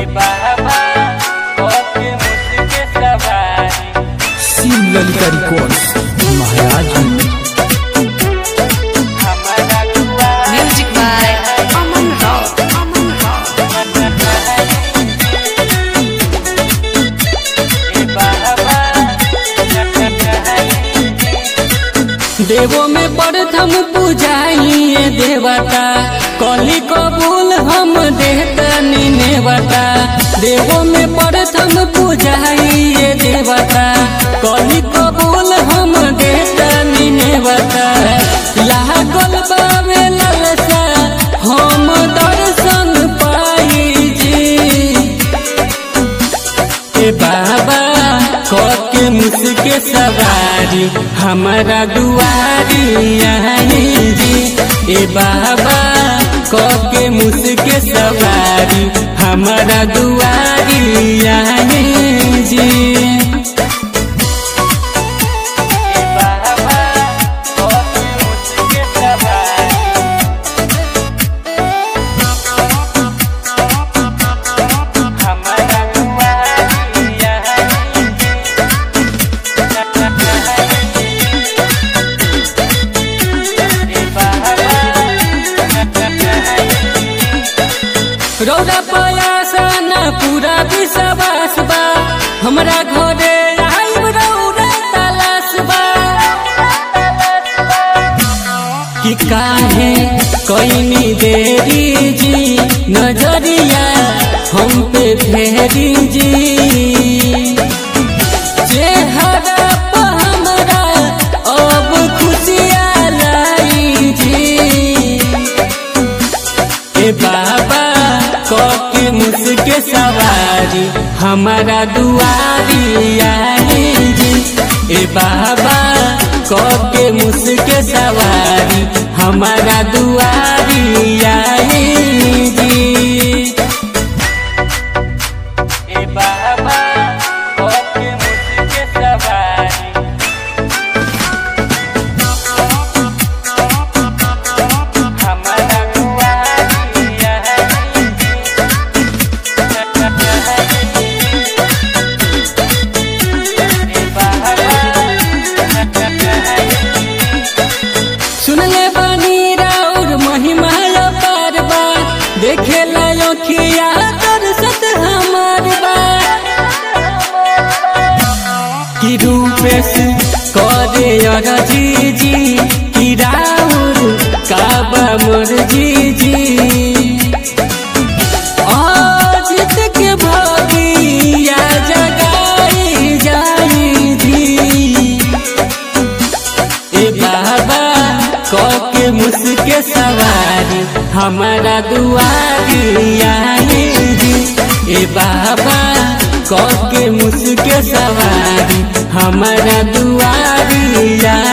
बाबा ओके मुझके सवारी शिव ललिता रिकॉर्ड्स महाराज हमारा दुआ Music by Aman Rao. Aman Rao. देवो में प्रथम पूजाइए देवता कली कबूल हम देतनी नेवता देवो में प्रथम पूजाइए देवता कली कबूल हम देतनी नेवता लागल बावे ललसा हम दर्शन पाई जी ए बाबा के मुझके सवारी हमारा दुआरी आई जी ए बाबा के मुझके सवारी हमारा दुआरी आई जी बाबा ओके मुझके सवारी हमारा दुआ रौदा पयासा न पूरा विश्वास बा हमरा घरे आइब रौदा तलाश बा कि काहे कईनी देरी जी नजरिया हम पे फेरी जी चेहरा पे हमरा अब खुशियाँ लाई जी ए बाबा के मुझके सवारी हमारा दुआरी आई जी ए बाबा के मुझके सवारी हमारा दुआरी आई जी ए बाबा ओके मुझके सवारी हमारा दुआ सुनले बानी राउर महिमा पार बा देखे लाखिया दर्शत हमार बा कि रूपेश करे अरजी जी कि राउर काबा मोर जी जी अजित के भगिया जगाई जाई जी ए बाबा के मुझके सवारी हमारा दुआरी आई जी ए बाबा के मुझके सवारी हमारा दुआरी आई